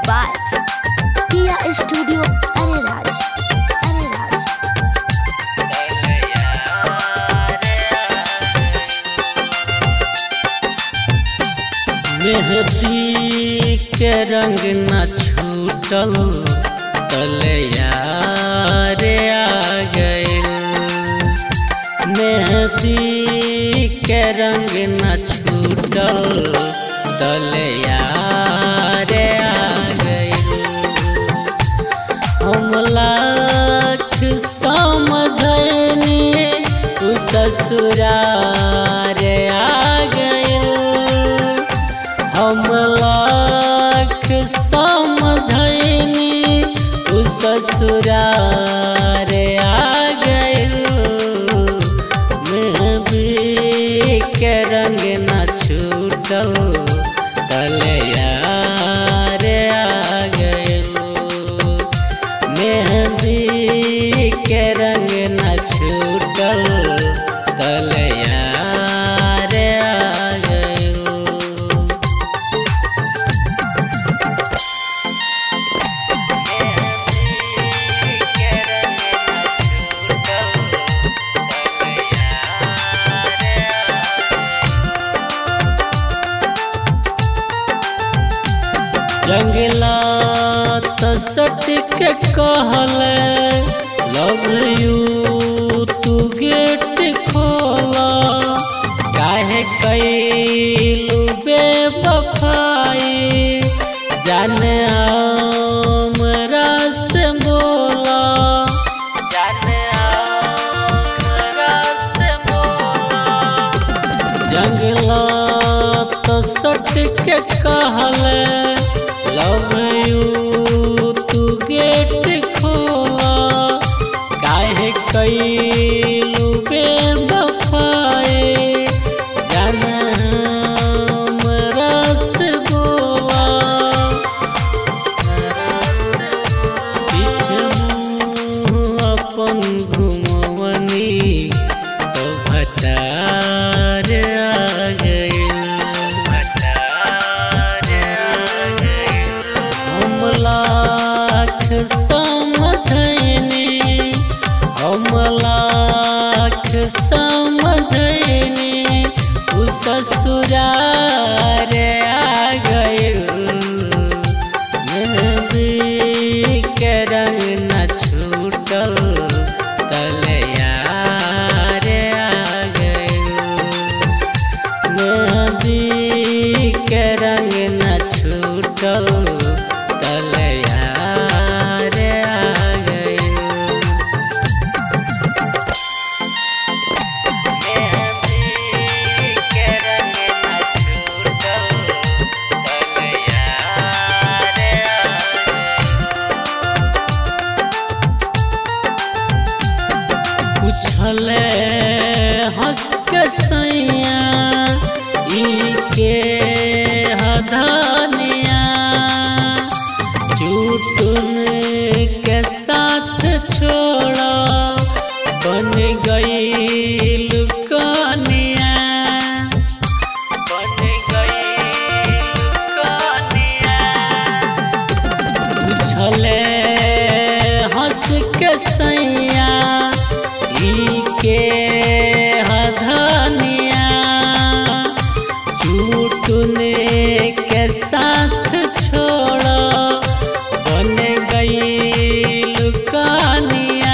by Tia Studio Ariraj. Ariraj. मेहंदी के रंग न छूटल तलैया रे आ गइल मेहंदी के रंग न छूटल तलैया रे आ गइल हम लाख समझनी तू ससुरार आ गइल हम लाख समझनी तू ससुरार आ गइल मेहंदी के रंग न छूटल तलैया रे आ गइल मेहंदी के रंग न छूटल तलैया रे आ गइल जंगला तसट के कहल लव यू तू गेट खोला काहे कैलू बेवफाई जाने हमरा से बोला जाने हमरा से बोला जंगला तो सट के कहल लव यू तू गेट खोला काहे कैलू बेवफाई जाना हमरा से बोला पीछे मुँह अपन घुमवनी तो भटार आ गइल हम लाख समझनी हम लाख समझनी तू ससुरार आ गइल मेहंदी के रंग न छूटल तलैया रे आ गइल मेहंदी के रंग न छूटल तलैया रे आ गइल मेहंदी के रंग न छूटल तलैया रे आ पूछले हंस के सैया ई के हदानिया चुटुन के साथ छोड़ा बन गई कनिया बन गई कनिया पूछले हंस के सैया ई के हधनिया चूटने के साथ छोड़ बन गई लुकानिया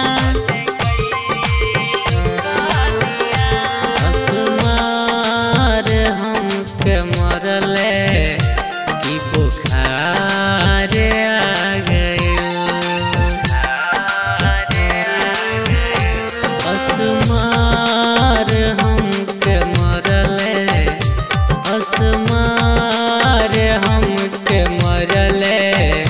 हसमार हमके मरले की बुखार आ गइल असमार हमके मरले असमार हमके मरले